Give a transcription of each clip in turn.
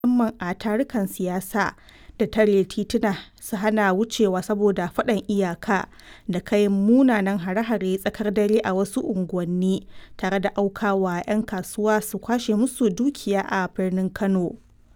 musamman a tarukan siyasa da tare tituna su hana wucewa saboda faɗan iyaka da kai munanan hare-hare tsakar dare a wasu unguwanni tare da aukawa 'yan kasuwa su kwashe musu dukiya a birnin Kano.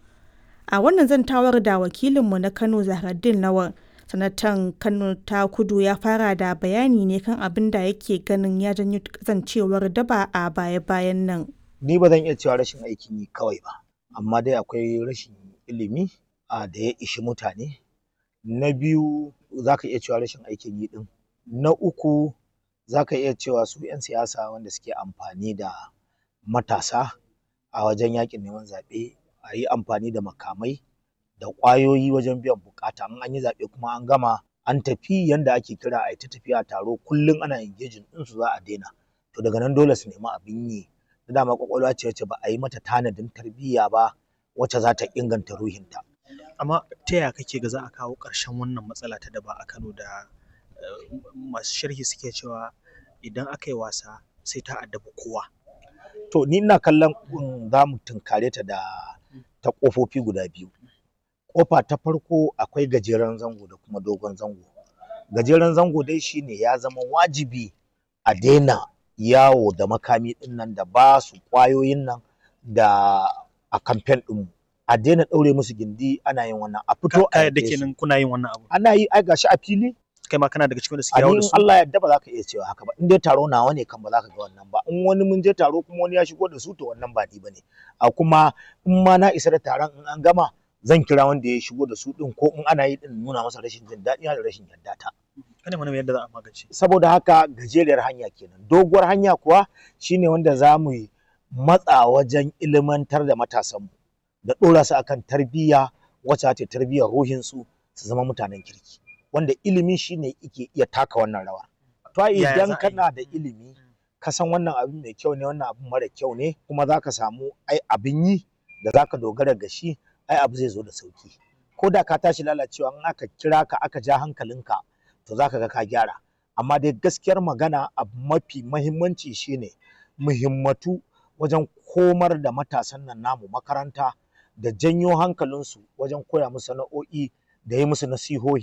A wannan zantawar da wakilinmu na Kano Zahraddeen Lawan, Sanatan Kano ta Kudu ya fara da bayani ne kan abin da yake ganin ya janyo kasancewar daba a baya-bayan nan. Ni ba zan iya cewa rashin aikin yi kawai ba, amma dai akwai rashin ilimi a da ya ishi mutane. Na biyu za ka iya cewa rashin aikin yi ɗin. Na uku za ka iya cewa su 'yan siyasa wanda suke amfani da matasa a wajen yaƙin neman zaɓe a yi amfani da makamai da ƙwayoyi wajen biyan buƙata in an yi zaɓe kuma an gama an tafi yanda ake kira a yi ta tafiya taro kullum ana engaging ɗinsu za a daina to daga nan dole su nemi abin yi da dama ƙwaƙwalwa ce wacce ba a yi mata tanadin tarbiyya ba wacce za ta inganta ruhinta. amma ta yaya kake ga za a kawo ƙarshen wannan matsala ta daba a Kano da masu sharhi suke cewa idan aka yi wasa sai ta addabi kowa. To ni ina kallon za mu tunkare ta da ta ƙofofi guda biyu. Ƙofa ta farko akwai gajeren zango da kuma dogon zango. Gajeren zango dai shine ya zama wajibi a daina yawo da makami ɗin nan da ba su ƙwayoyin nan da a kamfen ɗinmu. A daina ɗaure musu gindi ana yin wannan a fito a yadda kenan kuna yin wannan abu. Ana yi ai gashi a fili kai ma kana daga cikin da suke a yawo in da su. Allah yadda ba za ka iya cewa haka ba in dai taro nawa ne kan ba za ka ga wannan ba in wani mun je taro kuma wani ya shigo da su to wannan ba ni bane a kuma in ma na isa da taron in an gama zan kira wanda ya shigo da su din ko in ana yi din nuna masa rashin jin daɗi da rashin yarda ta Kana mana yadda za a magance. saboda haka gajeriyar hanya kenan doguwar hanya kuwa shine wanda za mu yi matsa wajen ilimantar da matasanmu da ɗora su akan tarbiyya wacce ta tarbiyyar ruhinsu su zama mutanen kirki wanda ilimi shine yake iya taka wannan rawa to ai Yaya za idan a yi? kana da ilimi ka san wannan abin mai kyau ne wannan abin mara kyau ne kuma za ka samu ai abin yi da za ka dogara ga shi ai abu zai zo da sauki ko da ka tashi lalacewa in aka kira ka aka ja hankalinka to za ka ga ka gyara amma dai gaskiyar magana abu mafi mahimmanci shine muhimmatu wajen komar da matasan nan namu makaranta da janyo hankalinsu wajen koya musu sana'o'i da yi musu nasihohi